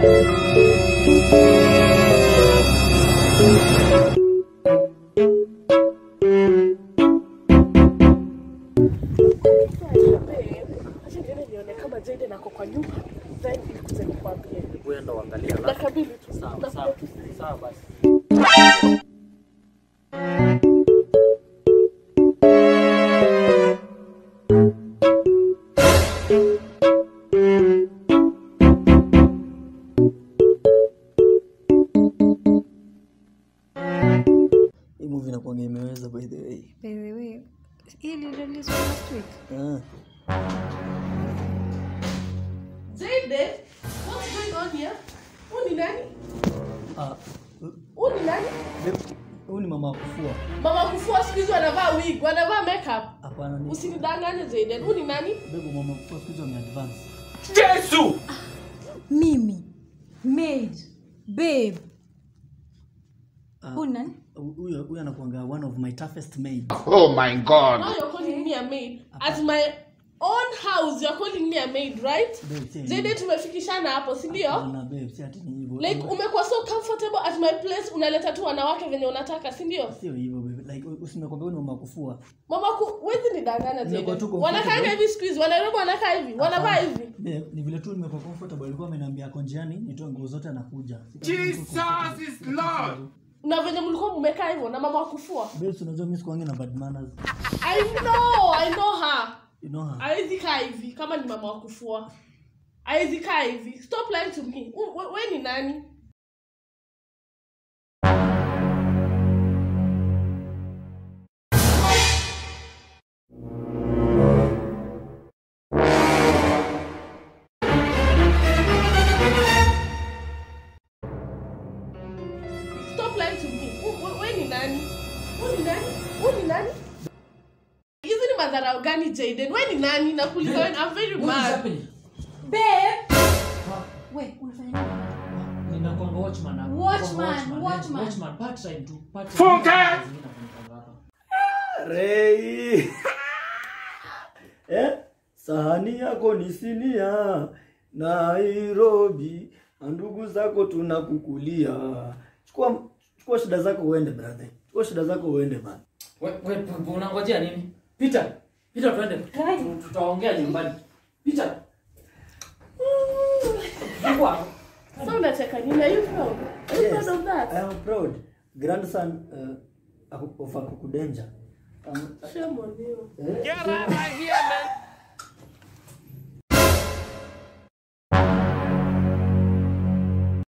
Acha niende nione kama Jaden ako kwa nyumba. Then nikuje nikwambie. Uenda uangalia alafu. Dakika mbili tu. Sawa, Nakuja sawa. tu. Sawa basi. Hii movie inakuanga imeweza by the way. By the way, hili release last week. Ah. Jaden, what's going on here? Huyu ni nani? Ah. Huyu ni nani? babe, Huyu ni mama wa kufua. Mama kufua siku hizi wanavaa wig, wanavaa makeup. Hapana ni Usinidanganye Jaden. Huyu ni nani? babe mama wa kufua siku hizi wame advance. Mimi. Maid. Babe. Ah, Huyu ni nani? Huyu huyu anakuanga one of my toughest maids. Oh my god. Now you're calling me a maid. At my own house you're calling me a maid, right? Babe, si Jaden hivyo. tumefikishana hapo, si ndio? Hapana, babe, si ati ni hivyo. Like umekuwa so comfortable at my place unaleta tu wanawake venye unataka, si ndio? Sio hivyo babe. Like usinikwambia huyu ni mama wa kufua. Mama ku wezi nidanganya Nimekuwa tu Jaden. comfortable. Wanakaanga hivi siku hizi, Wanairobi wanakaa hivi, wanavaa hivi. Babe, ni vile tu nimekuwa comfortable. Alikuwa ameniambia ako njiani nitoe nguo zote anakuja. Jesus is Lord. Na venye mlikuwa mmekaa hivyo na mama wa kufua. Babe, si unajua mimi sikuangi na bad manners. I know, I know her. You know her. Hawezi kaa hivi kama ni mama wa kufua. Hawezi kaa hivi. Stop lying to me. U- we- Wewe ni nani? Stop lying to me. U- we- Wewe ni nani? Wewe ni nani? Wewe ni nani? Hizi ni madharau gani Jaden? Wewe ni nani? Nakuuliza wewe, I'm very What is mad. happening? Babe. We, unafanya nini? Ninakuanga watchman hapa. Watchman, Watchman, watchman. yes, watchman, part time tu, part time. Funke! Kazi mimi nafanyanga hapa. Rei. eh? Sahani yako ni sinia Nairobi, na ndugu zako tunakukulia. Chukua chukua shida zako uende brother. Chukua shida zako uende bana. We- we- we- unangojea nini? Peter, Peter twende. Tu- Tutaongea nyumbani. Peter. Fungua. Sasa unacheka nini? Are you proud? Are you Yes, proud of that? I am proud. Grandson uh, of Akukudenja. Um, Shame on you. eh,